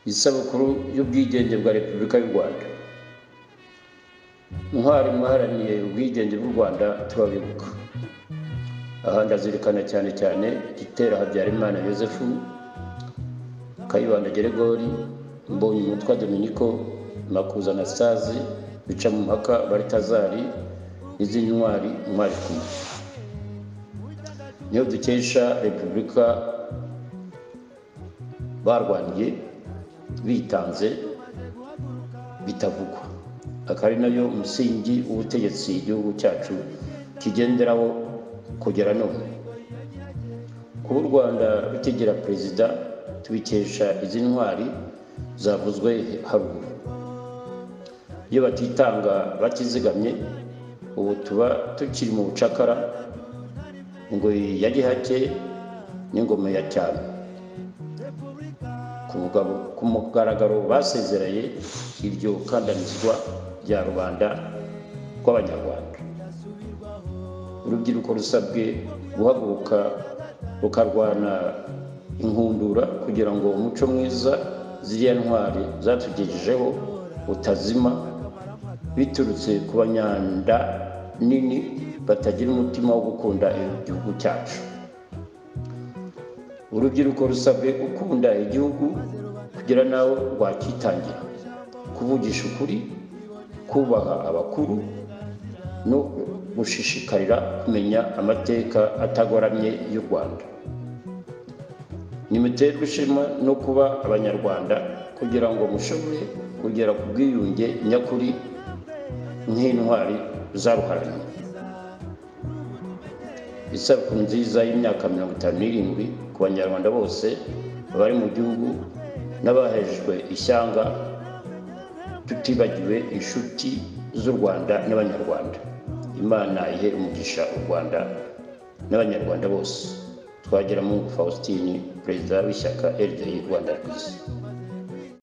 isabukuru y'ubwigenge bwa repubulika y'u rwanda ntwari mwaharaniye ubwigenge bw'u rwanda turabibuka aha ndazirikana cyane cyane gitera habyarimana yosefu kayibanda geregori mbonye umutwa dominiko makuza na stazi bica mu mpaka baritazari n'izindi ntwari ntwari kumwe niyo dukesha repubulika barwaniye bitanze bitavugwa akaba ari nayo musingi w'ubutegetsi igihugu cyacu kigenderaho kugera none kuba u rwanda rukigira perezida tubikesha izi ntwari zavuzwe haruguru iyo batitanga batizigamye ubu tuba tukiri mu bucakara ingoyi ya gihake n'ingoma ya cyane ku mugaragaro basezereye iryo kandanizwa rya rubanda rw'abanyarwanda urubyiruko rusabwe guhaguruka rukarwana inkundura kugira ngo umuco mwiza ziriya ntwari zatugejejeho utazima biturutse ku banyanda nini batagira umutima wo gukunda igihugu cyacu urubyiruko rusabwe gukunda igihugu kugira nawe rwakitangira kuvugisha ukuri kubaha abakuru no gushishikarira kumenya amateka atagoramye y'u rwanda nimuterwe ishema no kuba abanyarwanda kugira ngo mushobore kugera ku bwiyunge nyakuri nk'intwari zaruharaniye isabukuru nziza y'imyaka mirongo itanu n'irindwi ku banyarwanda bose bari mu gihugu n'abahejwe ishyanga tutibagiwe inshuti z'u rwanda n'abanyarwanda imana ihe umugisha u rwanda n'abanyarwanda bose twagira mu faustin perezida w'ishyaka rdi rwanda rwiza